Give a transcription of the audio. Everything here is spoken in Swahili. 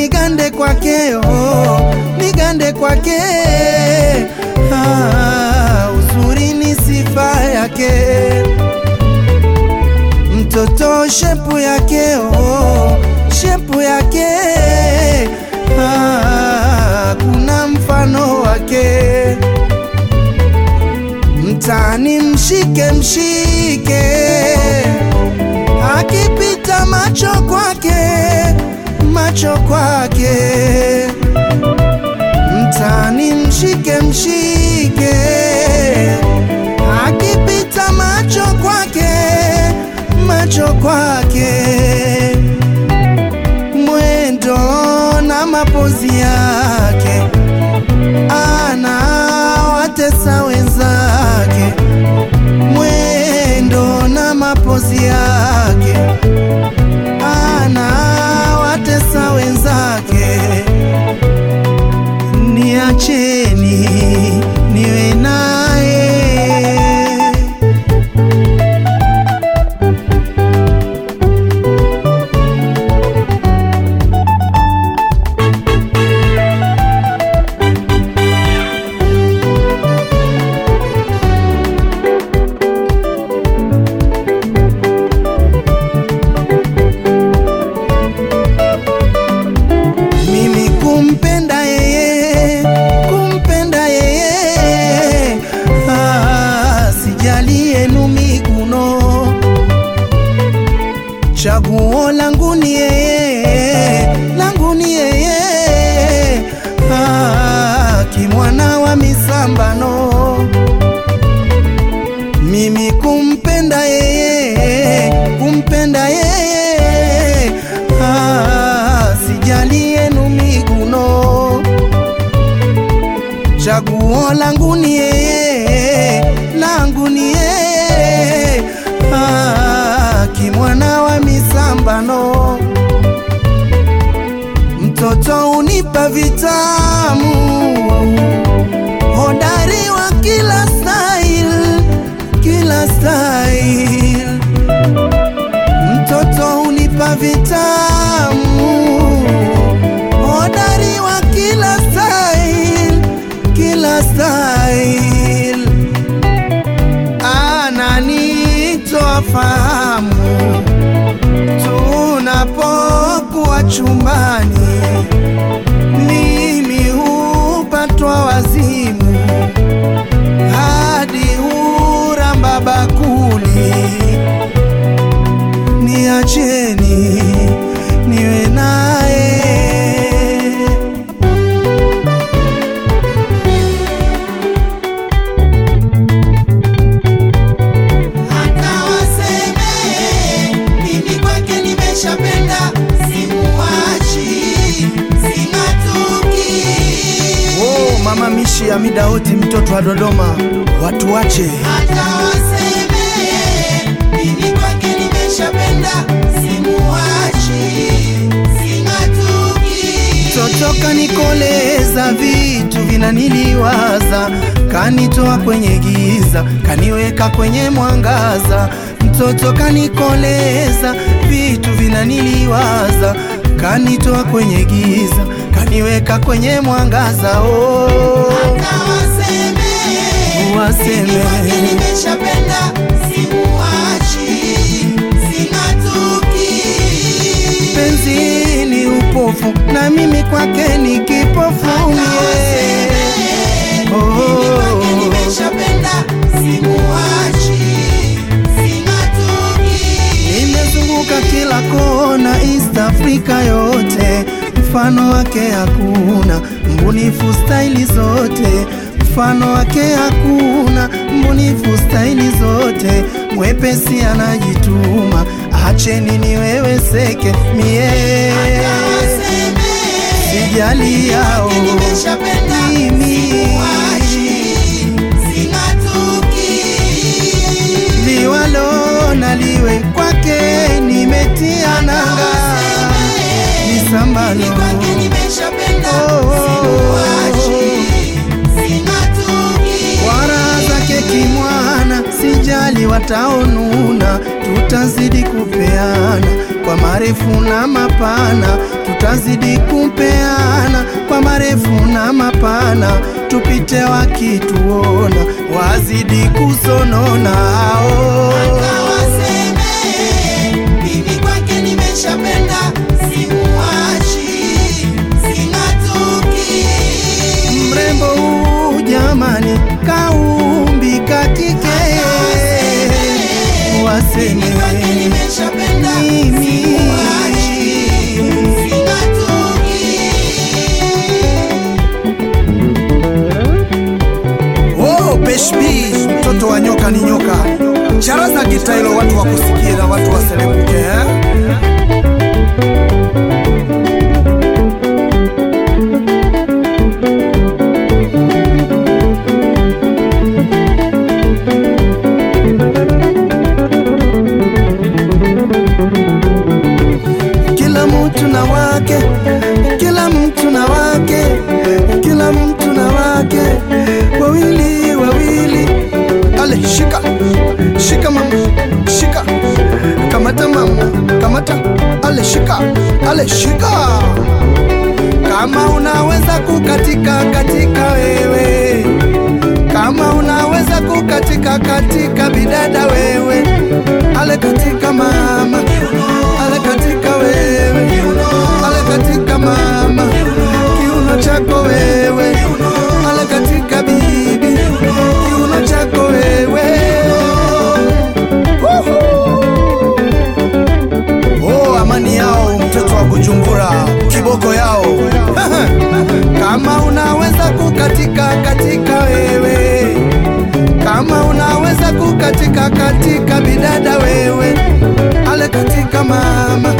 nigande kwake oh, nigande kwake ah, uzuri ni sifa yake mtoto shepu yake oh, shepu yake ah, kuna mfano wake mtani mshike mshike akipita macho kwake macho kwake mtani mshike mshike akipita macho kwake macho kwake mwendo na mapozi yake ana watesa wenzake mwendo na mapozi yake ana watesa wenzake niacheni niwe naye mimi kumpenda yeye, kumpenda yeye, ah, sijali yenu miguno, chaguo langu ni yeye, langu ni yeye, ah, kimwana wa misambano mimi kumpenda yeye, kumpenda yeye, ah, sijali yenu miguno, chaguo langu ni yeye, langu ni yeye, ah, kimwana wa misambano, mtoto unipa vitamu, hodari wa kila style kila style. Mtoto unipa vitamu, hodari wa kila style, kila style. Ananitoa fahamu tunapokuwa chumbani, mimi hupatwa wazimu hadi huramba bakuli. Niacheni niwe naye. Hata waseme mimi kwake nimeshapenda, simuachi, sing'atuki. Oh, mama Mishi ya Midaoti, mtoto wa Dodoma, watu wache Hata waseme mimi kwake nimeshapenda, simuachi, sing'atuki. Toto kanikoleza, vitu vinaniliwaza, kanitoa kwenye giza, kaniweka kwenye mwangaza. Mtoto kanikoleza, vitu vinaniliwaza, kanitoa kwenye giza, kaniweka kwenye mwangaza. Oh, Hata waseme Waseme. mimi kwake nimeshapenda, simuachi, sing'atuki. penzi ni upofu, na mimi kwake ni kipofu. yeah. Oh. Nimezunguka kila kona East Africa yote, mfano wake hakuna, mbunifu staili zote, mfano wake hakuna, mbunifu staili zote, mwepesi anajituma, acheni niweweseke mie sijali yao mimi liwalo na liwe kwake nimetia nanga nisambalo wara zake kimwana sijali wataonuna tutazidi kupeana kwa marefu na mapana tutazidi kupeana kwa marefu na mapana, tupite wakituona, wazidi kusonona hao. Akawaseme, mimi kwake nimeshapenda, simuachi, sing'atuki. Mrembo huu jamani, kaumbika kike, waseme Mimi kwake nimeshapenda, Mimi. simuachi, sing'atuki. Oh, Peshbi, mtoto wa nyoka ni nyoka. Charaza gita hilo, watu wakusikie na watu waselebuke eh? Kila mtu na wake, kila mtu na wake, kila mtu na wake, wawili wawili. Ale, shika shika mama, shika kamata mama, kamata. Ale, shika ale, shika. Kama unaweza kukatika katika wewe, kama unaweza kukatika katika bidada wewe, ale katika mama, ale katika wewe, ale katika mama, kiuno chako wewe, ale katika bibi, kiuno chako wewe. Uhu. Oh, amani yao mtoto wa Bujumbura, kiboko yao kama unaweza kukatika katika wewe, kama unaweza kukatika katika bidada wewe, ale katika mama,